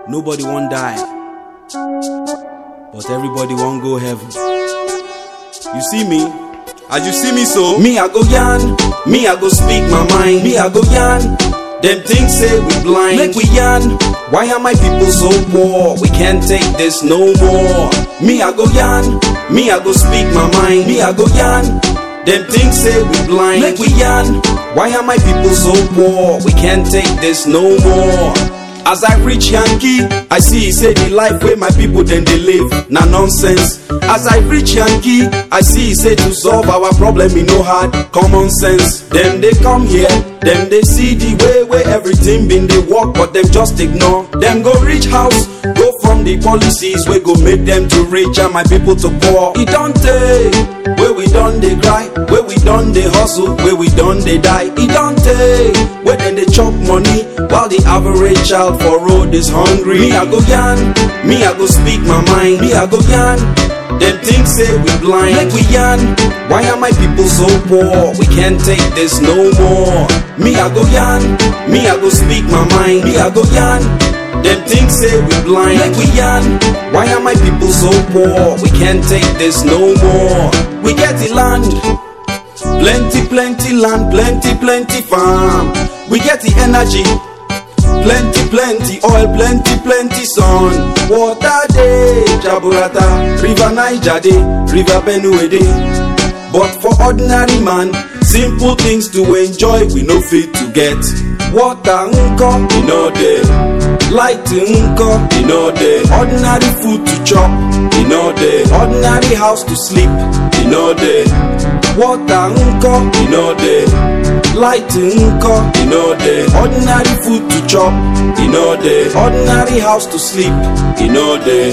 Nobody won't die, but everybody won't go heaven. You see me? As you see me so, me I go yarn, me I go speak my mind, me I go yarn. Them things say we blind, make we yarn. Why are my people so poor? We can't take this no more. Me I go yarn, me I go speak my mind, me I go yarn. Them things say we blind, make we yarn. Why are my people so poor? We can't take this no more. As I reach Yankee, I see say the life where my people then they live, na nonsense. As I reach Yankee, I see say to solve our problem in no hard common sense. Them they come here, them they see the way where everything been they work, but them just ignore. Them go reach house, go from the policies we go make them to rich and my people to poor. It don't take where we done they cry, where we done they hustle, where we done they die. It don't take where then they chop money while the average child for road is hungry. Me I go yarn, me I go speak my mind, me I go yarn. Them things say we blind, like we yarn. Why are my people so poor? We can't take this no more. Me I go yarn, me I go speak my mind, me I go yarn. Them things say we blind, like we yarn. Why are my people so poor? We can't take this no more. We get the land, plenty, plenty land, plenty, plenty farm. We get the energy, plenty, plenty oil, plenty, plenty sun. Water day, Jaburata, River Niger day, River Benue day. But for ordinary man, simple things to enjoy we no fit to get. Water nko, e no dey. Light nko, e no dey. Ordinary food to chop, e no dey. Ordinary house to sleep, e no dey. Water nko, e no dey. Light nko, e no dey. Ordinary food to chop, e no dey. Ordinary house to sleep, e no dey.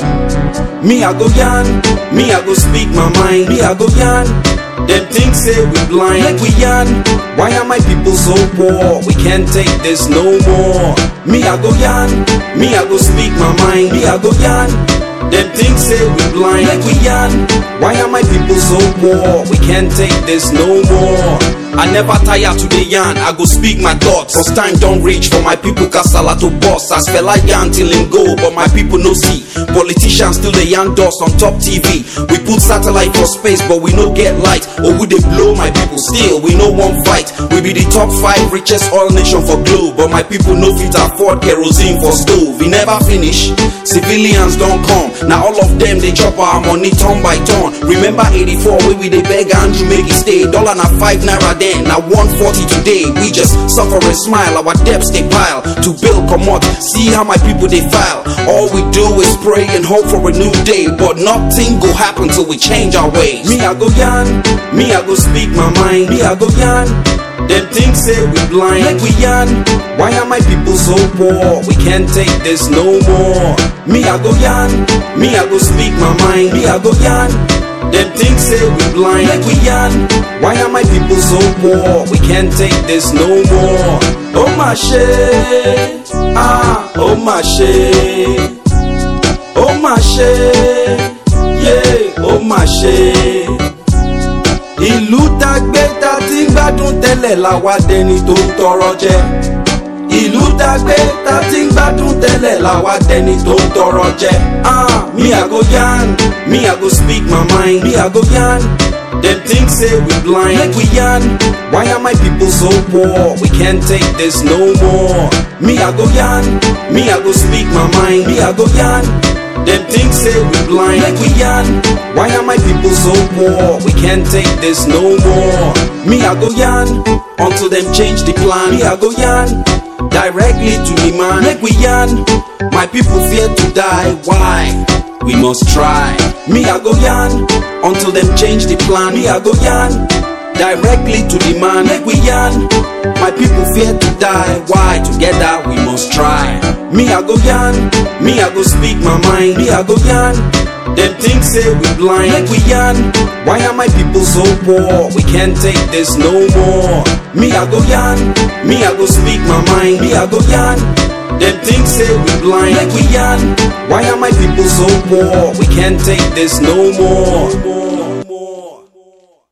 Me I go yarn, me I go speak my mind, me I go yarn. Them things say we blind, like we yarn. Why are my people so poor? We can't take this no more. Me I go yarn, me I go speak my mind, me I go yarn. Them things say we blind, like we yarn. Why are my people so poor? We can't take this no more. I never tire to the yarn, I go speak my thoughts. Cause time don't reach for my people, Kasala to boss. I spell I yarn till him go, but my people no see. Politicians still the yarn dust on top TV. We put satellite for space, but we no get light. Or would they blow my people? Still, we no one fight. We be the top five richest oil nation for globe, but my people no fit afford kerosene for stove. We never finish. Civilians don't come. Now all of them they chop our money turn by turn. Remember 84 where we they beg Andrew make it stay. Dollar na five naira then, now 140 today. We just suffer and smile. Our debts they pile to build come out. See how my people they file. All we do is pray and hope for a new day, but nothing go happen till we change our ways. Me I go yarn, me I go speak my mind. Me I go yarn. Them things say we blind, like we yarn. Why are my people so poor? We can't take this no more. Me I go yarn, me I go speak my mind. Me I go yarn. Them things say we blind, like we yarn. Why are my people so poor? We can't take this no more. Oh my shit, ah, oh my shit, oh my shit, yeah, oh my shit. ìlú tá gbé tá ti ń gbádùn tẹ́lẹ̀ la wá dẹni tó ń tọrọ jẹ. ìlú tá gbé tá ti ń gbádùn tẹ́lẹ̀ la wá dẹni tó ń tọrọ jẹ. ah me i go yarn me i go speak my mind me i go yarn. Them things say we blind, like we yarn. Why are my people so poor? We can't take this no more. Me I go yarn, me I go speak my mind, me I go yarn. Them things say we blind, like we yarn. Why are my people so poor? We can't take this no more. Me I go yarn until them change the plan. Me I go yarn directly to the man, like we yarn. My people fear to die. Why? We must try. Me I go yarn until them change the plan. Me I go yarn directly to the man, like we yarn. My people fear to die. Why? Together we must try. Me I go yarn, me I go speak my mind. Me I go yarn. Them things say we blind, like we yarn. Why are my people so poor? We can't take this no more. Me I go yarn, me I go speak my mind. Me I go yarn. Them things say we blind, like we yarn. Why are my people so poor? We can't take this no more.